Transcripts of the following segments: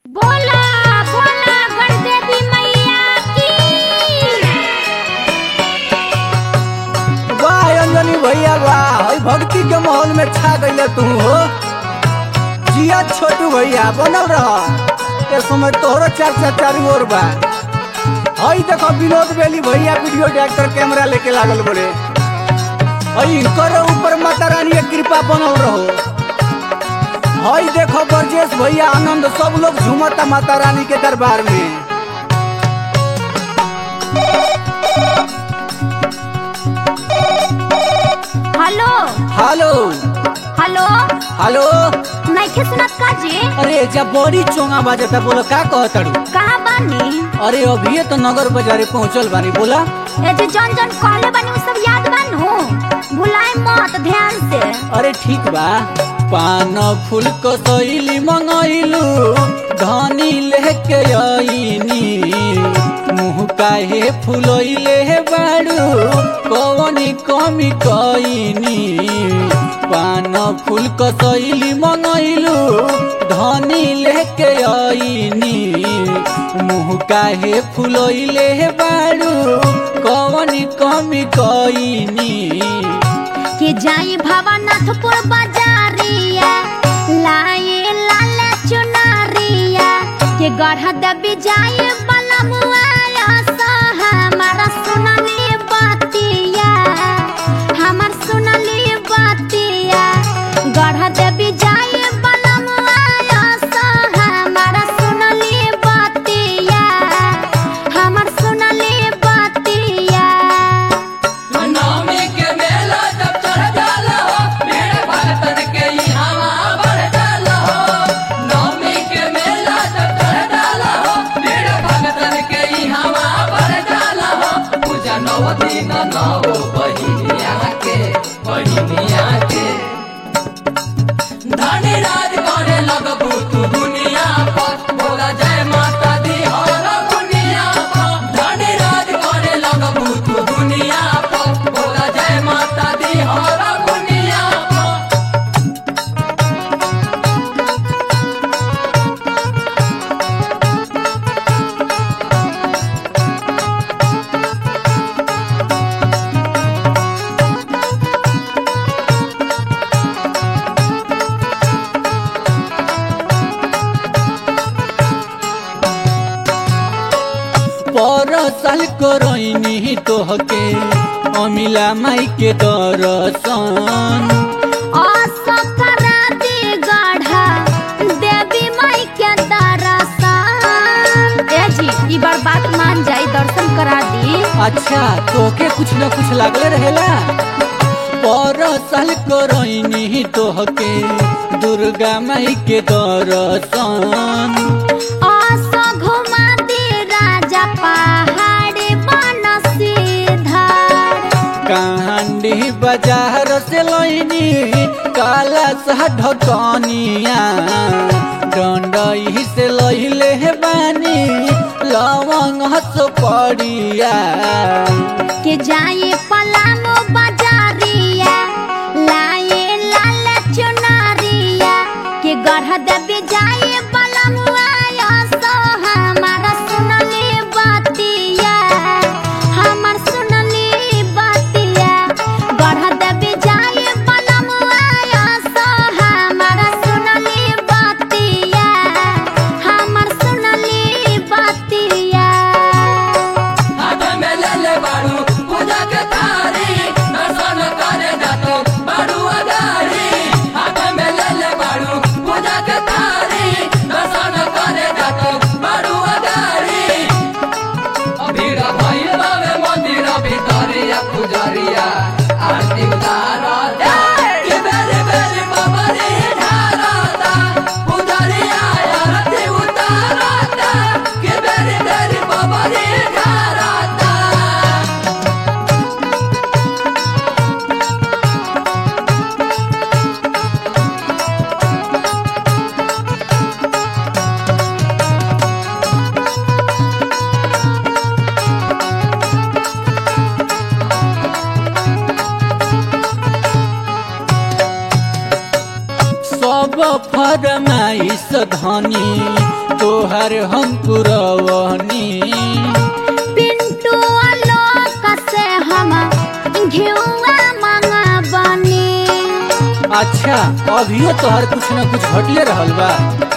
बोला बोला गणदेवी मैया की वाह अंजनी भैया वाह हई भक्ति के माहौल में छा गईले तू हो जिया छोटू भैया बनल रह ए समय तोहरो चर्चा चारू ओर बा हई देखो विनोद बेली भैया वीडियो डायरेक्टर कैमरा लेके लागल बोले हई करो ऊपर माता रानी के कृपा बनल रहो हई देखो ब्रजेश भैया आनंद सब लोग झूमता माता रानी के दरबार में हेलो हेलो हेलो हेलो नइखे सुनत का जी अरे जब बड़ी चोंगा बाजता बोलो का कहतड़ू कहाँ बानी अरे अभी तो नगर बाजारे पहुंचल बानी बोला ए जे जन जन कहले बानी उ सब याद बानू भुलाए मत ध्यान से अरे ठीक बा पान फूल कसैली मंगैलू धनी लेके आईनी मुँह काहे फुलैले बाड़ू कवनी कमी कईनी पान फूल कसैली मंगैलू धनी लेके आईनी मुँह काहे फुलैले बाड़ू कवनी कमी कईनी के जाई भवनाथपुर बाजारिया लाए लाल चुनरिया के गढ़ दबी जाए बलमुआ हमारा सुनली बतिया हमार सुनली बतिया गढ़ दबी जाए बलमुआ हमारा सुनली बतिया हमार सुनली बतिया नवमी के मेला जब चढ़ जाला हो भीड़ भक्तन के यहाँ बढ़ जाला हो नवमी के मेला जब चढ़ जाला हो भीड़ भक्तन के यहाँ बढ़ जाला हो पूजा नव दिन नव बहिनिया के बहिनिया के धनी राज करे लगबू तू दुनिया पर बोला जय माता दी हर दुनिया पर धनी राज करे लगबू तू दुनिया पर बोला जय माता दी हर दुनिया पर पर साल करैनी तोहके अमिला माई के दर्शन असकराती गढ़ा देवी माई के दर्शन ए जी ई बार बात मान जाई दर्शन करा दी अच्छा तोके कुछ न कुछ लागले रहेला पर साल करैनी तोहके दुर्गा माई के दर्शन अस घुमा दी राजा पहाड़ बन सीधर कांडी बाजार से लैनी काला सा ढकनिया डंडई से लैले बानी लवंग हस पड़िया के जाए पलामो बाजारिया लाए लाल चुनरिया के गढ़ देवी जाए बलमुआ सो हमारा सुनली बतिया हमार सुनली बतिया गढ़ देवी जाए बलमुआ सो हमारा सुनली बतिया हमार सुनली बतिया हाथ में ले ले बाड़ू पूजा के थारी दर्शन करे जातो बाड़ू अगारी हाथ में ले ले बाड़ू पूजा के थारी दर्शन करे जातो बाड़ू अगारी भीड़ भइल बावे मंदिर भितरिया पुजरिया आरती उतारता के बेरे बेरे बाबा रे ढारता पुजरिया आरती उतारता के बेरे बेरे बाबा रे ढारता सब फरमाइश धनी तो तोहर हम पुरवनी पिंटू आलोक से हम घिउआ मंगबनी अच्छा अभियो तोहर कुछ न कुछ घटले रहल बा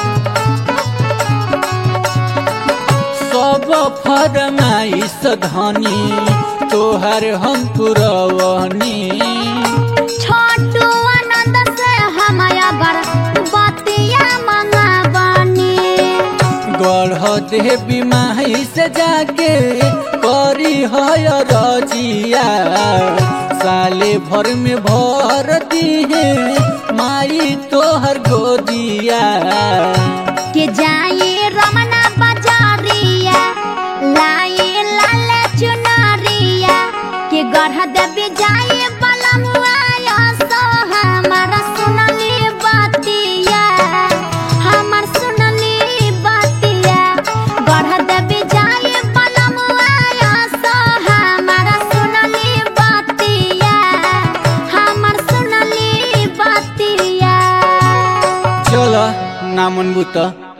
सब फरमाइश धनी तोहर हम पुरवनी छोटू आनंद से हम अगर बतिया मंगबनी गढ़ देवी माई से जाके करी है रजिया साले भर में भर दिहे माई तोहर गोदिया के जाई रमना बाजारिया लाई लाल चुनरिया के गढ़ देवी जाई बलमुआ सो हमार सुनली बतिया हमार सुनली बतिया गढ़ देवी जाई बलमुआ सो हमार सुनली बतिया हमार सुनली बतिया चल ना मनबू त